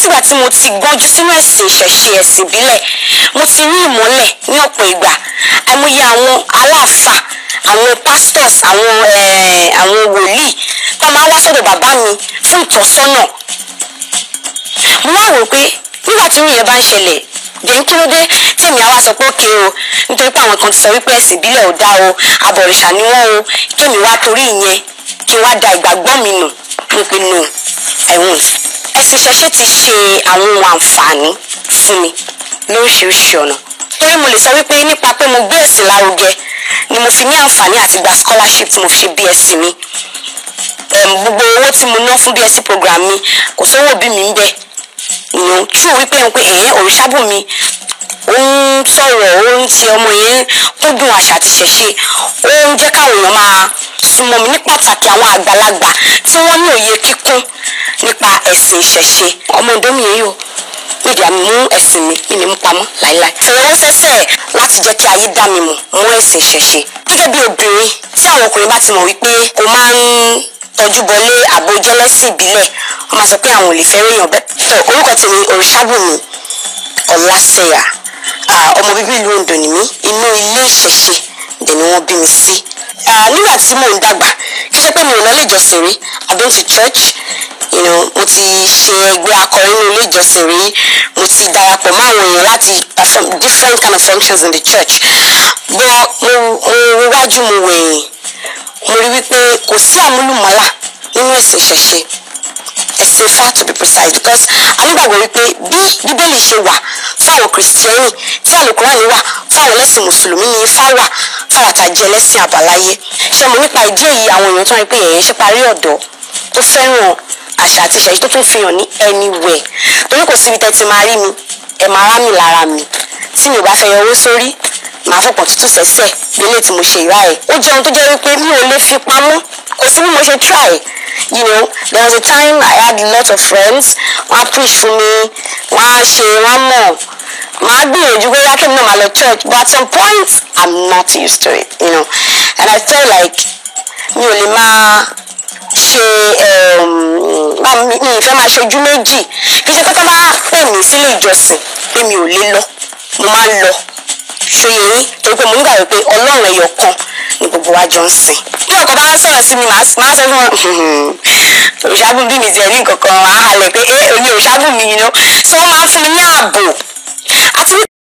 látìgbà tí mo ti gbọ́njú sínú ẹ̀sìn ìṣẹ̀ṣe ẹ̀sìn ìbílẹ̀ mo ti rí ìmọ́lẹ̀ ní ọ̀pọ̀ ìgbà àìmọye àwọn aláàfà àwọn pastors àwọn eh, àwọn wòlíì tó máa ń wá sọ́dọ̀ bàbá mi fún ìtọ́sọ́nà mo wá wò pé nígbà tí irú yẹn bá ń ṣẹlẹ̀ jẹ́ kí ló dé tèmi àwa sọ pé òkè o nítorí pé àwọn kan ti sọ wípé ẹ̀sìn ìbílẹ̀ ò dá o àbọ̀rìṣà ni wọ́n o kémi wá torí ìyẹn kí n wá da ìgbàgbọ́ mi nù mo pe nù ẹ̀wọ̀n ẹ̀sìn ìṣẹ̀ṣe ti ṣe àwọn ohun àǹfààní fún mi lóríṣiríṣi ọ̀nà torí mo lè sọ wípé nípa pé mo gbé ẹ̀sìn lárugẹ ni mo fi ní àǹfààní àti gba scholarship tí mo fi ṣe BSc mi Em, gbogbo owó tí mo ná fún BSc program mi kò sówó òbí mi ń bẹ ìyẹn true wípé ń pé ẹ̀yìn òrìṣàbùnmi ó ń sọ̀rọ̀ ó ń ti ọmọ yẹn kúndùn àṣà àti ṣẹ̀ṣe ó ń jẹ́ káwọn èèyàn máa súnmọ́ mi ní pàtàkì àwọn àgbàlagbà tí wọ́n ní òye kíkún nípa ẹ̀sìn ìṣẹ̀ṣe ọmọ ọdún mi yìí o nídìí àmì mú ẹ̀sìn mi mi ní mú pamọ́ láíláí. fẹ̀rẹ̀ sẹ́sẹ̀ láti jẹ́ kí ayé dá mi mọ̀ mọ́ ẹ̀sìn ìṣẹ̀ṣe. gẹ́gẹ́ bí obìnrin tí àwọn ọkùnrin bá ti mọ̀ wípé o máa ń tọ́jú bọlé àbò jẹ́lẹ́sìn ìbílẹ̀ wọ́n máa sọ pé àwọn ò lè fẹ́ ríyàn bẹ́ẹ̀. tó orúkọ tèmi òrìṣàbùnmi ọ̀làṣẹ̀yà Ah, ọmọ bíbí ìlú Oǹdó ni mí inú ilé ìṣẹ̀ṣe dẹ̀ ni wọ́n bí mi sí. Ah, nígbà tí mò ń dàgbà kí ṣe pé mi ò lọ ilé ìjọsìn rí I been to church you know, mo ti ṣe ẹgbẹ́ akọrin ní ilé ìjọsìn rí mo ti darapọ̀ mọ́ àwọn èèyàn láti perform different kind of functions in the church but mo mo wájú mo wẹ̀yìn mo rí wípé kò sí àmúlùmọ́là nínú ẹ̀sìn ìṣẹ̀ṣe ẹ̀sìn Ifá to be precise because a nígbàgbọ́ wípé bí bíbélì ṣe wà fún àwọn kìrìsìtẹ́nì tí àlùkùránì wà fún àwọn ẹlẹ́sìn mùsùlùmí ní Ifá wà fáwọn àtàjẹ ẹlẹ́sìn àbáláyé ṣe mo nípa ìdí èyí àwọn èèyàn tó ń rí pé ẹ̀yẹ́ ṣe parí ọ̀dọ́ tó fẹ́ràn àṣà àti ìṣẹ̀ṣe tó tún fi hàn ní anywhere torí kò síbi tẹ́ ti máa rí mi ẹ̀ máa rá mi lára mi tí mi ò bá fẹ́ yọ owó sórí màá fọ̀pọ̀ tútù sẹ́sẹ̀ bí ilé tí mo ṣe ìrá ẹ̀ ó jẹun tó jẹ́ wípé mi ò lè fi pamọ́ kò sí bí mo ṣe try you know there was a time I had a lot of friends wọ́n á preach fún mi wọ́n á ṣe wọ́n á mọ̀ màá gbìyànjú pé yákẹ́ mi náà máa lọ church but at some point I'm not used to it you know and I felt like mi ò lè máa ṣe mi ìfẹ́ máa ṣe ojú méjì kì í ṣe pé tó bá pè mí sílé ìjọsìn pé mi ò lè lọ mo máa ń lọ ṣòye yín torí pé mo ń gbàgbé pé ọlọ́run ẹyọ kan ni gbogbo wa jọ ń sìn. bí ọkọ bá ń sọ̀rọ̀ sí mi màá sọ fún wọn òṣàbùn bí mi ti ẹ̀rí nǹkan kan máa halẹ̀ pé ẹ òní òṣàbùn mi yìí ná so wọ́n máa ń fún mi ní ààbò àti